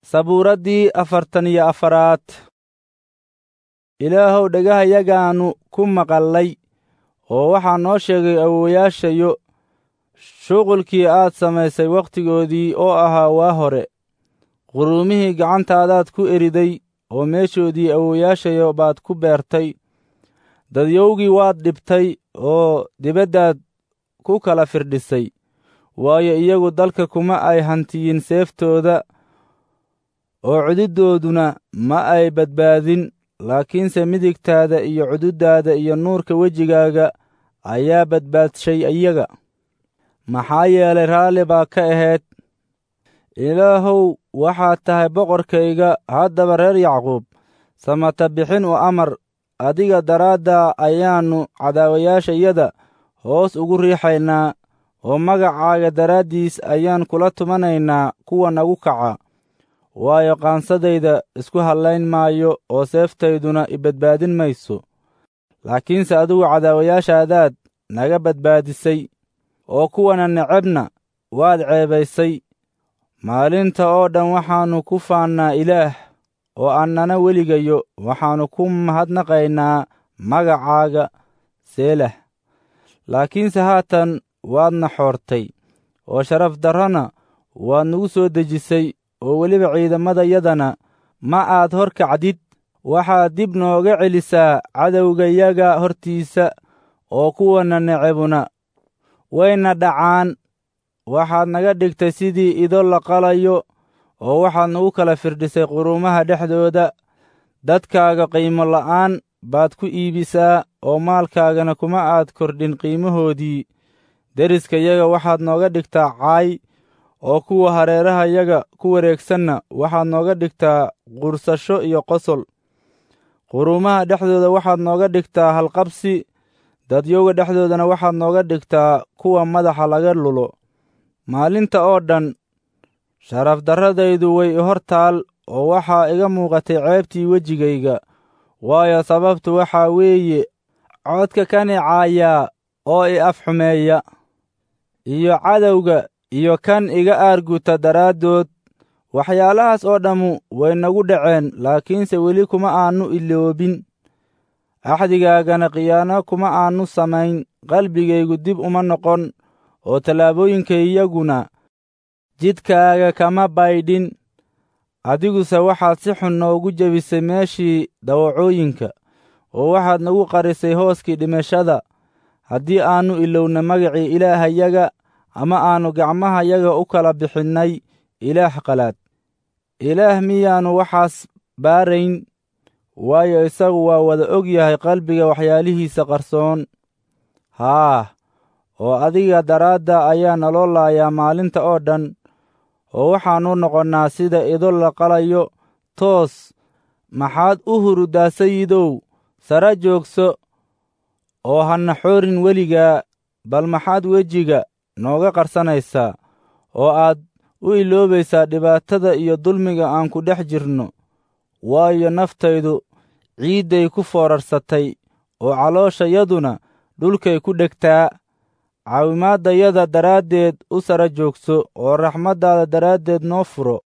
sabuuraddii afartan iyo afaraad ilaahow dhegahayagaannu ku maqallay oo waxaa noo sheegay awowayaashayo shuqulkii aad samaysay wakhtigoodii oo ahaa waa hore quruumihii gacantaadaad ku eriday oo meeshoodii awowayaashayo baad ku beertay dadyowgii waad dhibtay oo dibaddaad ku kala firdhisay waayo iyagu dalka kuma ay hantiyin seeftooda oo cududdooduna ma ay badbaadin laakiinse midigtaada iyo cududdaada iyo nuurka wejigaaga ayaa badbaadshay iyaga maxaa yeelay raalli baa ka ahayd ilaahow waxaad tahay boqorkayga haddaba reer yacquub samata bixin u amar adiga daraaddaa ayaannu cadaawayaashayada hoos ugu riixaynaa oo magacaaga daraaddiis ayaan kula tumanaynaa kuwa nagu kaca waayo qaansadayda isku hallayn maayo oo seeftayduna i badbaadin mayso laakiinse adigu cadaawayaashaadaad naga badbaadisay oo kuwana necebna waad ceebaysay maalinta oo dhan waxaannu ku faannaa ilaah oo annana weligayo waxaannu ku mahadnaqaynaa magacaaga seelah laakiinse haatan waadna xoortay oo sharaf darrona waad nagu soo dejisay oo weliba ciidamadayadana ma aad hor kacdid waxaad dib nooga celisaa cadowgayaga hortiisa oo kuwana necebuna wayna dhacaan waxaad naga dhigtay sidii ido la qalayo oo waxaad nagu kala firdhisay quruumaha dhexdooda dadkaaga qiimo la'aan baad ku iibisaa oo maalkaagana kuma aad kordhin qiimahoodii deriskayaga waxaad nooga dhigtaa caay oo kuwa hareerahayaga ku wareegsanna waxaad nooga dhigtaa qursasho iyo qosol quruumaha dhexdooda waxaad nooga dhigtaa halqabsi dadyowga dhexdoodana waxaad nooga dhigtaa kuwa madaxa laga lulo maalinta oo dhan sharafdarradaydu way i hor taal oo waxaa iga muuqatay ceebtii wejigayga waayo sababtu waxaa weeye codka ka nicaayaa oo i afxumeeya iyo cadowga iyo kan iga aarguta daraaddood waxyaalahaas oo dhammu way nagu dhaceen laakiinse weli kuma aannu iloobin axdigaagana khiyaano kuma aannu samayn qalbigaygu dib uma noqon oo tallaabooyinkaiyaguna jidkaaga kama baydhin adiguse waxaad si xun noogu jebisay meeshii dawacooyinka oo waxaad nagu qarisay hooskii dhimashada haddii aannu ilowna magacii ilaahayaga ama aannu gacmahayaga u kala bixinnay ilaah qalaad ilaah miyaannu waxaas baarayn waayo isagu waa wada og yahay qalbiga waxyaalihiisa qarsoon haah oo adiga daraadda ayaa naloo laayaa maalinta oo dhan oo waxaannu noqonnaa sida ido la qalayo toos maxaad u hurudaa sayidow sara joogso oo hana xoorin weligaa bal maxaad wejiga nooga qarsanaysaa oo aad u iloobaysaa dhibaatada iyo dulmiga aan ku dhex jirno waayo naftaydu ciidday ku foorarsatay oo calooshayaduna dhulkay ku dhegtaa caawimaaddayada daraaddeed u sara joogso oo raxmaddaada daraaddeed noo furo